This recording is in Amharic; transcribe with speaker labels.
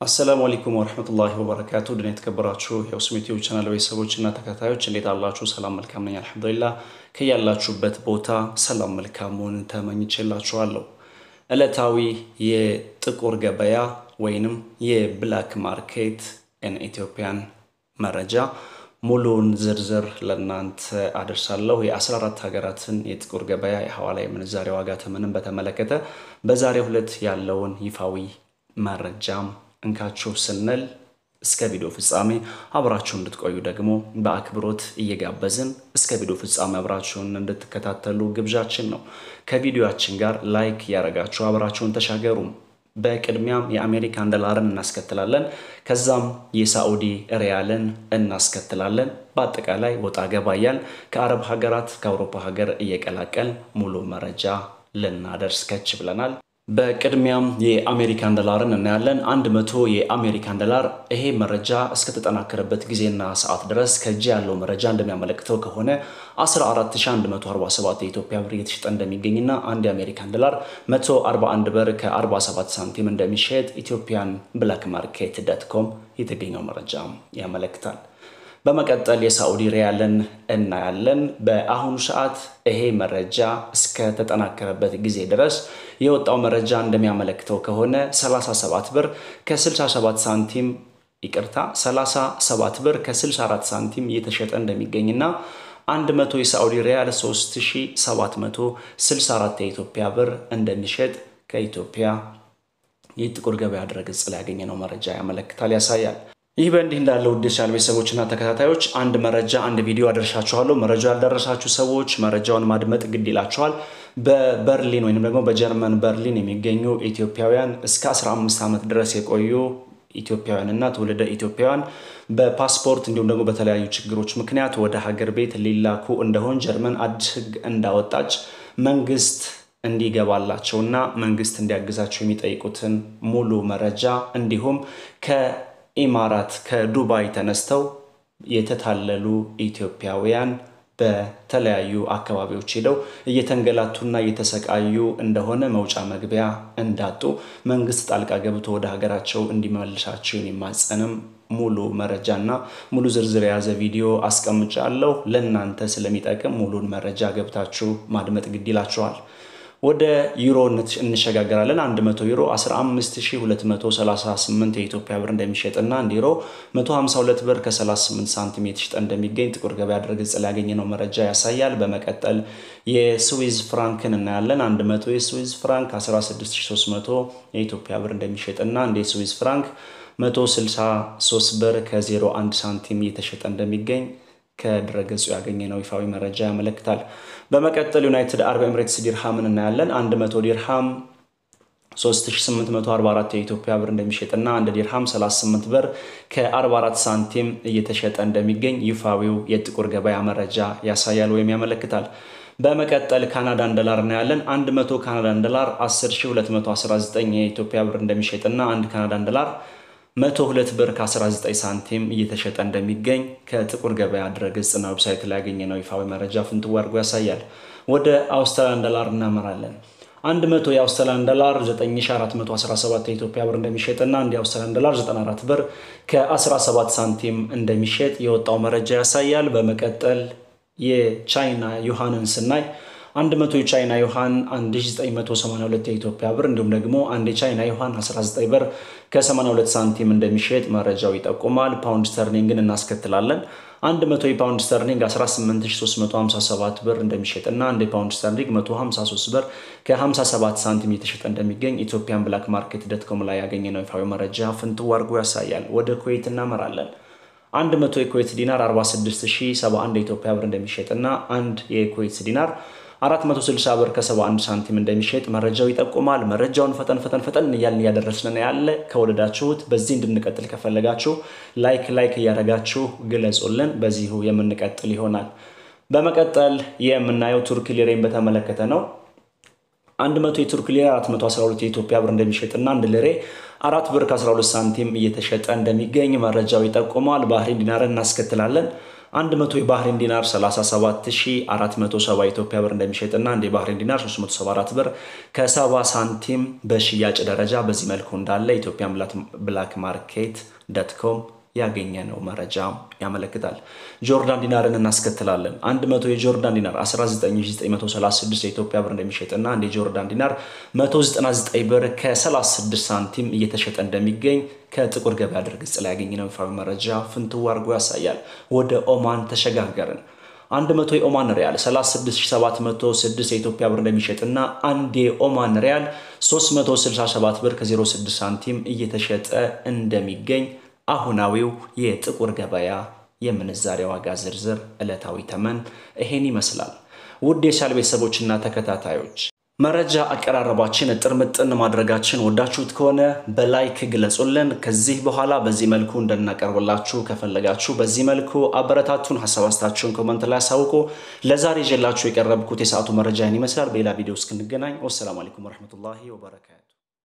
Speaker 1: አሰላሙ አለይኩም ወረህመቱላሂ ወበረካቱ ድን የተከበራችሁ የውስም ዩቲዩብ ቻናል ቤተሰቦችና ተከታዮች እንዴት አላችሁ? ሰላም መልካም ነኝ አልሐምዱሊላህ። ከያላችሁበት ቦታ ሰላም መልካሙን ተመኝቼላችኋለሁ። ዕለታዊ የጥቁር ገበያ ወይንም የብላክ ማርኬት ኢን ኢትዮጵያን መረጃ ሙሉውን ዝርዝር ለእናንተ አደርሳለሁ። የ14 ሀገራትን የጥቁር ገበያ የሐዋላ የምንዛሬ ዋጋ ተመንን በተመለከተ በዛሬው ዕለት ያለውን ይፋዊ መረጃም እንካችሁ ስንል እስከ ቪዲዮ ፍጻሜ አብራችሁን እንድትቆዩ ደግሞ በአክብሮት እየጋበዝን እስከ ቪዲዮ ፍጻሜ አብራችሁን እንድትከታተሉ ግብዣችን ነው። ከቪዲዮአችን ጋር ላይክ እያደረጋችሁ አብራችሁን ተሻገሩ። በቅድሚያም የአሜሪካን ዶላርን እናስከትላለን። ከዛም የሳዑዲ ሪያልን እናስከትላለን። በአጠቃላይ ወጣ ገባ እያል ከአረብ ሀገራት ከአውሮፓ ሀገር እየቀላቀል ሙሉ መረጃ ልናደርስ ከች ብለናል። በቅድሚያም የአሜሪካን ዶላርን እናያለን። አንድ መቶ የአሜሪካን ዶላር ይሄ መረጃ እስከተጠናከረበት ጊዜና ሰዓት ድረስ ከእጅ ያለው መረጃ እንደሚያመለክተው ከሆነ 14147 የኢትዮጵያ ብር እየተሸጠ እንደሚገኝና አንድ የአሜሪካን ዶላር 141 ብር ከ47 ሳንቲም እንደሚሸጥ ኢትዮጵያን ብላክ ማርኬት ዶት ኮም የተገኘው መረጃ ያመለክታል። በመቀጠል የሳዑዲ ሪያልን እናያለን። በአሁኑ ሰዓት ይሄ መረጃ እስከተጠናከረበት ጊዜ ድረስ የወጣው መረጃ እንደሚያመለክተው ከሆነ 37 ብር ከ67 ሳንቲም ይቅርታ 37 ብር ከ64 ሳንቲም እየተሸጠ እንደሚገኝና 100 የሳዑዲ ሪያል 3764 የኢትዮጵያ ብር እንደሚሸጥ ከኢትዮጵያ የጥቁር ገበያ ድረገጽ ላይ ያገኘነው መረጃ ያመለክታል፣ ያሳያል። ይህ በእንዲህ እንዳለ ውድ ቻናል ቤተሰቦችና ተከታታዮች አንድ መረጃ አንድ ቪዲዮ አደርሻችኋለሁ። መረጃው ያልደረሳችሁ ሰዎች መረጃውን ማድመጥ ግድ ይላችኋል። በበርሊን ወይም ደግሞ በጀርመን በርሊን የሚገኙ ኢትዮጵያውያን እስከ 15 ዓመት ድረስ የቆዩ ኢትዮጵያውያንና ትውልደ ኢትዮጵያውያን በፓስፖርት እንዲሁም ደግሞ በተለያዩ ችግሮች ምክንያት ወደ ሀገር ቤት ሊላኩ እንደሆን ጀርመን አዲስ ሕግ እንዳወጣች መንግስት እንዲገባላቸውና መንግስት እንዲያግዛቸው የሚጠይቁትን ሙሉ መረጃ እንዲሁም ከኢማራት ከዱባይ ተነስተው የተታለሉ ኢትዮጵያውያን በተለያዩ አካባቢዎች ሄደው እየተንገላቱና እየተሰቃዩ እንደሆነ መውጫ መግቢያ እንዳጡ መንግስት ጣልቃ ገብቶ ወደ ሀገራቸው እንዲመልሳቸው የሚማጸንም ሙሉ መረጃና ሙሉ ዝርዝር የያዘ ቪዲዮ አስቀምጫለሁ። ለእናንተ ስለሚጠቅም ሙሉን መረጃ ገብታችሁ ማድመጥ ግድ ይላችኋል። ወደ ዩሮ እንሸጋገራለን። 100 ዩሮ 15238 የኢትዮጵያ ብር እንደሚሸጥና አንድ ዩሮ 152 ብር ከ38 ሳንቲም የተሸጠ እንደሚገኝ ጥቁር ገበያ ድረገጽ ላይ ያገኘነው መረጃ ያሳያል። በመቀጠል የስዊዝ ፍራንክን እናያለን። 100 የስዊዝ ፍራንክ 16300 የኢትዮጵያ ብር እንደሚሸጥና አንድ የስዊዝ ፍራንክ 163 ብር ከ01 ሳንቲም እየተሸጠ እንደሚገኝ ከድረገጹ ያገኘነው ይፋዊ መረጃ ያመለክታል። በመቀጠል ዩናይትድ አረብ ኤምሬትስ ዲርሃምን እናያለን። 100 ዲርሃም 3844 የኢትዮጵያ ብር እንደሚሸጥና አንድ ዲርሃም 38 ብር ከ44 ሳንቲም እየተሸጠ እንደሚገኝ ይፋዊው የጥቁር ገበያ መረጃ ያሳያል ወይም ያመለክታል። በመቀጠል ካናዳን ዶላር እናያለን። 100 ካናዳን ዶላር 10219 የኢትዮጵያ ብር እንደሚሸጥና አንድ ካናዳን ዶላር 102 ብር ከ19 ሳንቲም እየተሸጠ እንደሚገኝ ከጥቁር ገበያ ድረገጽና ዌብሳይት ላይ ያገኘነው ይፋዊ መረጃ ፍንትው አድርጎ ያሳያል። ወደ አውስትራሊያን ዶላር እናመራለን። 100 የአውስትራሊያን ዶላር 9417 የኢትዮጵያ ብር እንደሚሸጥና አንድ የአውስትራሊያን ዶላር 94 ብር ከ17 ሳንቲም እንደሚሸጥ የወጣው መረጃ ያሳያል። በመቀጠል የቻይና ዩሃንን ስናይ 100 የቻይና ዩሃን 1982 የኢትዮጵያ ብር እንዲሁም ደግሞ አንድ የቻይና ዩሃን 19 ብር ከ82 ሳንቲም እንደሚሸጥ መረጃው ይጠቁማል። ፓውንድ ስተርሊንግን እናስከትላለን። 100 የፓውንድ ስተርሊንግ 18357 ብር እንደሚሸጥና አንድ የፓውንድ ስተርሊንግ 153 ብር ከ57 ሳንቲም የተሸጠ እንደሚገኝ ኢትዮጵያን ብላክ ማርኬት ዶትኮም ላይ ያገኘነው ይፋዊ መረጃ ፍንትው አድርጎ ያሳያል። ወደ ኩዌት እናመራለን። 100 የኩዌት ዲናር 46071 የኢትዮጵያ ብር እንደሚሸጥና አንድ የኩዌት ዲናር 460 ብር ከ71 ሳንቲም እንደሚሸጥ መረጃው ይጠቁማል። መረጃውን ፈጠን ፈጠን ፈጠን እያልን እያደረስን ያለ ከወደዳችሁት በዚህ እንድንቀጥል ከፈለጋችሁ ላይክ ላይክ እያደረጋችሁ ግለጹልን። በዚሁ የምንቀጥል ይሆናል። በመቀጠል የምናየው ቱርክ ሊሬን በተመለከተ ነው። 100 የቱርክ ሊሬ 412 የኢትዮጵያ ብር እንደሚሸጥና አንድ ሊሬ አራት ብር ከ12 ሳንቲም እየተሸጠ እንደሚገኝ መረጃው ይጠቁማል። ባህሬን ዲናርን እናስከትላለን። 100 የባህሬን ዲናር 37470 ኢትዮጵያ ብር እንደሚሸጥና አንድ የባህሬን ዲናር 374 ብር ከ70 ሳንቲም በሽያጭ ደረጃ በዚህ መልኩ እንዳለ ኢትዮጵያን ብላክ ማርኬት ዶት ኮም ያገኘነው መረጃ ያመለክታል። ጆርዳን ዲናርን እናስከትላለን። 100 የጆርዳን ዲናር 19936 የኢትዮጵያ ብር እንደሚሸጥና አንድ የጆርዳን ዲናር 199 ብር ከ36 ሳንቲም እየተሸጠ እንደሚገኝ ከጥቁር ገበያ ድረገጽ ላይ ያገኘነው ይፋዊ መረጃ ፍንትው አድርጎ ያሳያል። ወደ ኦማን ተሸጋገርን። 100 የኦማን ሪያል 36706 የኢትዮጵያ ብር እንደሚሸጥና አንድ የኦማን ሪያል 367 ብር ከ06 ሳንቲም እየተሸጠ እንደሚገኝ አሁናዊው የጥቁር ገበያ የምንዛሬ ዋጋ ዝርዝር ዕለታዊ ተመን ይሄን ይመስላል። ውድ የቻናል ቤተሰቦችና ተከታታዮች መረጃ አቀራረባችን እጥር ምጥን ማድረጋችን ወዳችሁት ከሆነ በላይክ ግለጹልን። ከዚህ በኋላ በዚህ መልኩ እንደናቀርብላችሁ ከፈለጋችሁ በዚህ መልኩ አበረታቱን። ሀሳብ አስተያየታችሁን ኮመንት ላይ አሳውቁ። ለዛሬ ይዤላችሁ የቀረብኩት የሰዓቱ መረጃ ይህን ይመስላል። በሌላ ቪዲዮ እስክንገናኝ ወሰላሙ አለይኩም ወረህመቱላሂ ወበረካቱ።